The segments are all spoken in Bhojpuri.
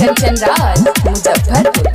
कंचन राज मुजफ्फरपुर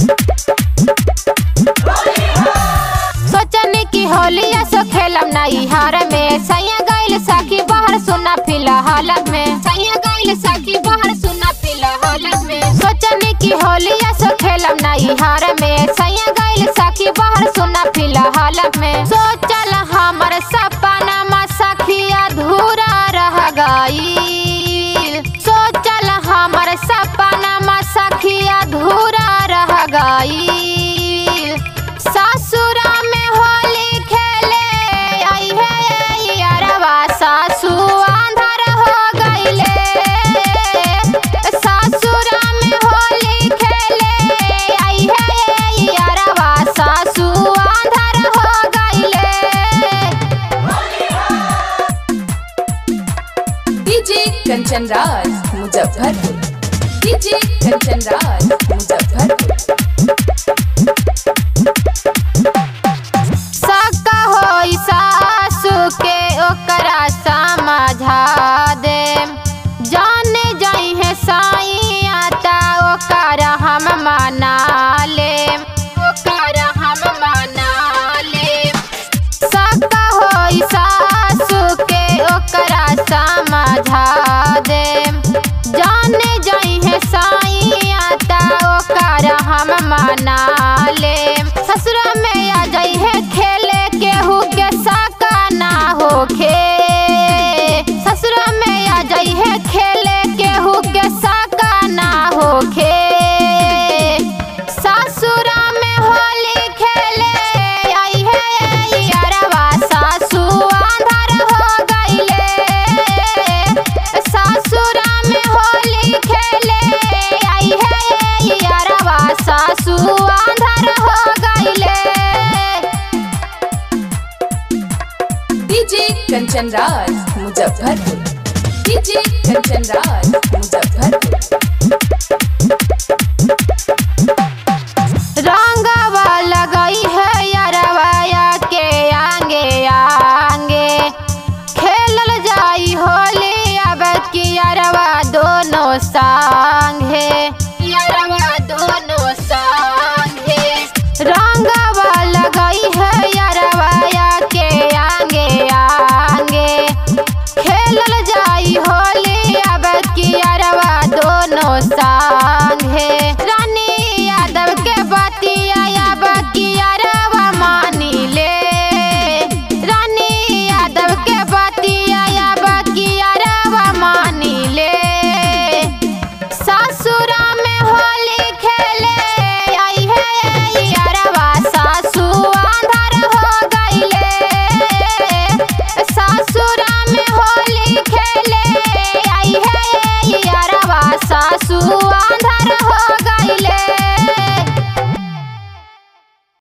सोचने की होलिया सो खेलम नई हार में सैया गइल साकी बाहर सुना फिलहाल में सैया गइल साकी बाहर सुना फिलहाल में सोचने की होलिया सो खेलम नई हार में सैया गइल साकी बाहर सुना फिलहाल में सोचल हमर सपना मा सखिया अधूरा रह गई सोचल हमर सपना मा सखिया अधूरा रह गई ससुरा में होली खेले आई है यारवा सासु आंधर हो गईले ससुरा में होली खेले आई है यारवा सासु आंधर हो गईले डीजे कंचन राज मुजफ्फरपुर डीजे कंचन राज मुजफ्फरपुर सक्का होई सासु के ओकरा समझा दे जाने जाई है साईं ता ओकरा हम मना ले ओकरा हम मना ले सक्का होई सासु के ओकरा समझा दे जाने जाई है साईं ता ओकरा हम मना ले ससुरा में आ जाई है खेले केहू के साका ना होखे ससुरा में आ जाई है खेले केहू के साका ना होखे ससुरा में होली खेले आई है यारवा सासु आंधर हो गईले ससुरा में होली खेले आई है यारवा सासु आंधर हो गईले डीजे कंचन राज मुजफ्फरपुर डीजे कंचन राज मुजफ्फरपुर रंगवा लगई है यारवाया के आंगे आंगे खेलल जाई होली अब की यारवा दोनों सा